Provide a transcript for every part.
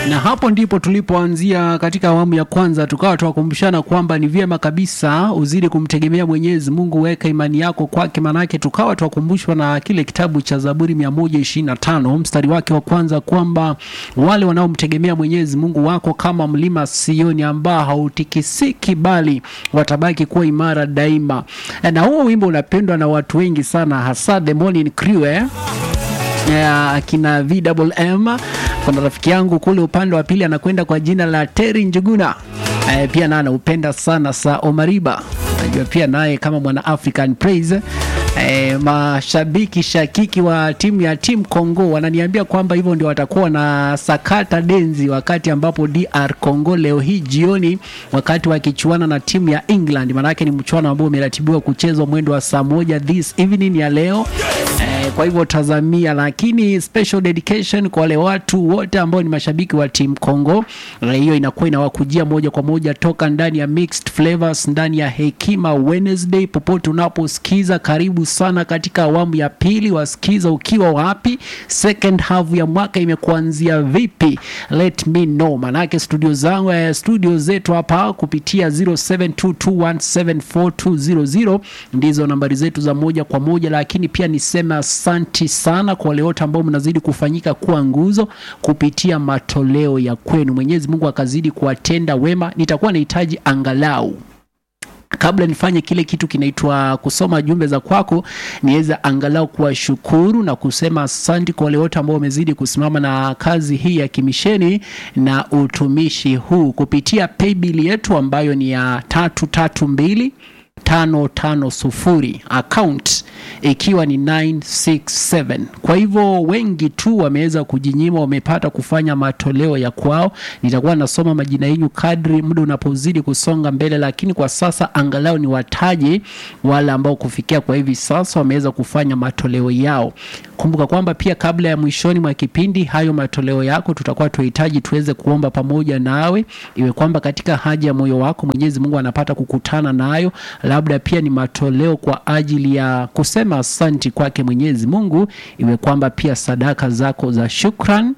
na hapo ndipo tulipoanzia katika awamu ya kwanza, tukawa tuwakumbushana kwamba ni vyema kabisa uzidi kumtegemea Mwenyezi Mungu, weka imani yako kwake. Manake tukawa tuwakumbushwa na kile kitabu cha Zaburi 125 mstari wake wa kwanza kwamba wale wanaomtegemea Mwenyezi Mungu wako kama mlima Sioni ambao hautikisiki, bali watabaki kuwa imara daima. Na huo wimbo unapendwa na watu wengi sana, hasa the morning crew eh? ya akina VMM. Kuna rafiki yangu kule upande wa pili anakwenda kwa jina la Terry Njuguna e, pia naye anaupenda sana sa Omariba, najua pia naye kama mwana African Praise E, mashabiki shakiki wa timu ya timu Congo wananiambia kwamba hivyo ndio watakuwa na sakata denzi wakati ambapo DR Congo leo hii jioni, wakati wakichuana na timu ya England. Maanake ni mchuano ambao umeratibiwa kuchezwa mwendo wa saa moja this evening ya leo e, kwa hivyo tazamia, lakini special dedication kwa wale watu wote ambao ni mashabiki wa timu Congo. Hiyo inakuwa inawakujia moja kwa moja toka ndani ya Mixed Flavors ndani ya Hekima Wednesday, popote unaposikiza karibu sana katika awamu ya pili. Wasikiza ukiwa wapi? Second half ya mwaka imekuanzia vipi? Let me know, manake studio zangu eh, studio zetu hapa kupitia 0722174200 ndizo nambari zetu za moja kwa moja, lakini pia niseme asanti sana kwa wale wote ambao mnazidi kufanyika kuwa nguzo kupitia matoleo ya kwenu. Mwenyezi Mungu akazidi kuwatenda wema. Nitakuwa nahitaji angalau kabla nifanye kile kitu kinaitwa kusoma jumbe za kwako, niweze angalau kuwashukuru na kusema asante kwa wale wote ambao wamezidi kusimama na kazi hii ya kimisheni na utumishi huu kupitia paybill yetu ambayo ni ya tatu tatu mbili tano tano sufuri account ikiwa ni 967. Kwa hivyo wengi tu wameweza kujinyima, wamepata kufanya matoleo ya kwao. Nitakuwa nasoma majina yenu kadri muda unapozidi kusonga mbele, lakini kwa sasa angalau ni wataje wale ambao kufikia kwa hivi sasa wameweza kufanya matoleo yao. Kumbuka kwamba pia kabla ya mwishoni mwa kipindi, hayo matoleo yako tutakuwa tuhitaji tuweze kuomba pamoja nawe, iwe kwamba katika haja ya moyo wako Mwenyezi Mungu anapata kukutana nayo, labda pia ni matoleo kwa ajili ya kusema asanti kwake Mwenyezi Mungu, iwe kwamba pia sadaka zako za shukran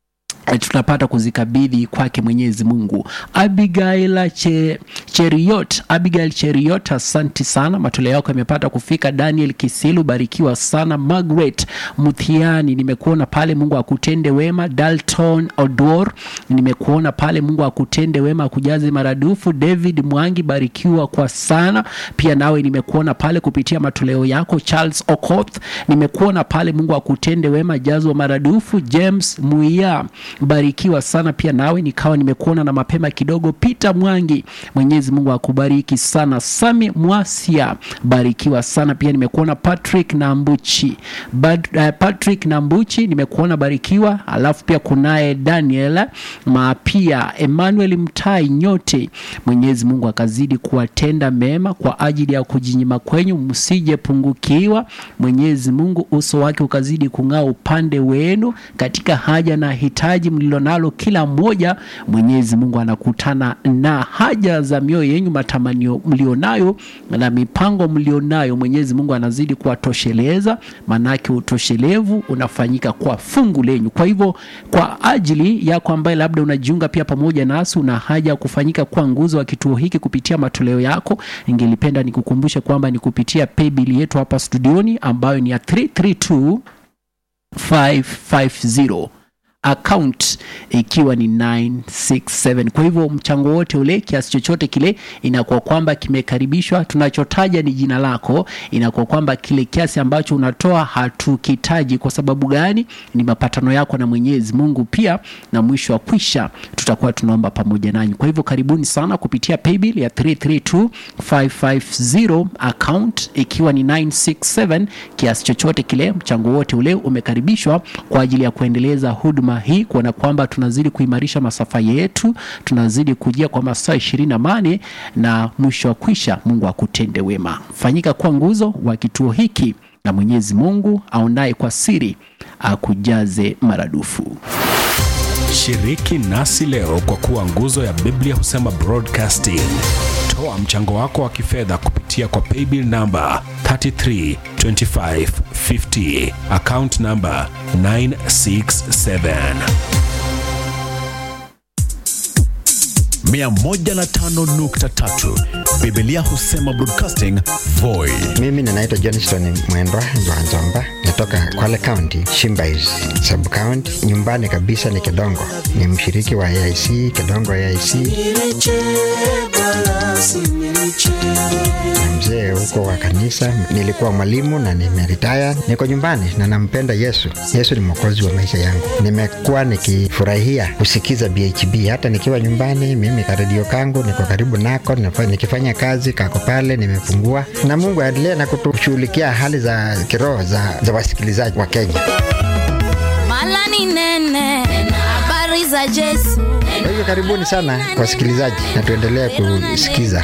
E, tunapata kuzikabidhi kwake Mwenyezi Mungu. Abigail che, Cheriot, Abigail Cheriot, asanti sana, matoleo yako yamepata kufika. Daniel Kisilu, barikiwa sana. Margaret Muthiani, nimekuona pale, Mungu akutende wema. Dalton Odor, nimekuona pale, Mungu akutende wema, akujaze maradufu. David Mwangi, barikiwa kwa sana pia nawe, nimekuona pale kupitia matoleo yako. Charles Okoth, nimekuona pale, Mungu akutende wema, jazwa maradufu. James Muia barikiwa sana pia nawe, nikawa nimekuona na mapema kidogo. Peter Mwangi, Mwenyezi Mungu akubariki sana. Sami Mwasia, barikiwa sana pia nimekuona. Patrick Nambuchi Bad, uh, Patrick Nambuchi nimekuona, barikiwa. Alafu pia kunaye Daniel Mapia, Emmanuel Mtai, nyote Mwenyezi Mungu akazidi kuwatenda mema kwa ajili ya kujinyima kwenyu, msije pungukiwa. Mwenyezi Mungu uso wake ukazidi kung'aa upande wenu katika haja na hitaji mlilonalo kila mmoja. Mwenyezi Mungu anakutana na haja za mioyo yenyu, matamanio mlionayo na mipango mlionayo. Mwenyezi Mungu anazidi kuwatosheleza, manake utoshelevu unafanyika kwa fungu lenyu. Kwa hivyo, kwa ajili yako ambaye labda unajiunga pia pamoja nasi, una haja ya kufanyika kuwa nguzo wa kituo hiki kupitia matoleo yako, ningelipenda nikukumbushe kwamba ni kupitia paybill yetu hapa studioni ambayo ni ya 332 550 account ikiwa ni 967. Kwa hivyo mchango wote ule, kiasi chochote kile, inakuwa kwamba kimekaribishwa. Tunachotaja ni jina lako, inakuwa kwamba kile kiasi ambacho unatoa hatukitaji. Kwa sababu gani? Ni mapatano yako na Mwenyezi Mungu pia, na mwisho wa kwisha tutakuwa tunaomba pamoja nanyi. Kwa hivyo karibuni sana kupitia paybill ya 332550 account ikiwa ni 967. Kiasi chochote kile, mchango wote ule umekaribishwa kwa ajili ya kuendeleza huduma hii kuona kwamba tunazidi kuimarisha masafa yetu, tunazidi kujia kwa masaa ishirini na mane na mwisho wa kwisha, Mungu akutende wema. Fanyika kuwa nguzo wa kituo hiki, na Mwenyezi Mungu aonaye kwa siri akujaze maradufu. Shiriki nasi leo kwa kuwa nguzo ya Biblia husema broadcasting. Toa mchango wako wa kifedha kupitia kwa paybill namba 332550 account namba 967 105.3 Biblia husema broadcasting Voi. Mimi ninaitwa Johnston Mwendwa Nzwanzomba, natoka Kwale County, Shimbais sub county. Nyumbani kabisa ni Kedongo, ni mshiriki wa AIC Kedongo AIC na mzee huko wa kanisa. Nilikuwa mwalimu na nimeritaya, niko nyumbani na nampenda Yesu. Yesu ni mwokozi wa maisha yangu. Nimekuwa nikifurahia kusikiza BHB hata nikiwa nyumbani. Mimi karedio kangu niko karibu nako, nifa- nikifanya kazi kako pale, nimefungua na Mungu aendelee na kutushughulikia hali za kiroho za, za wasikilizaji wa Kenya. Mala ni nene, habari za Yesu. Kwa hivyo karibuni sana wasikilizaji, na tuendelee kusikiza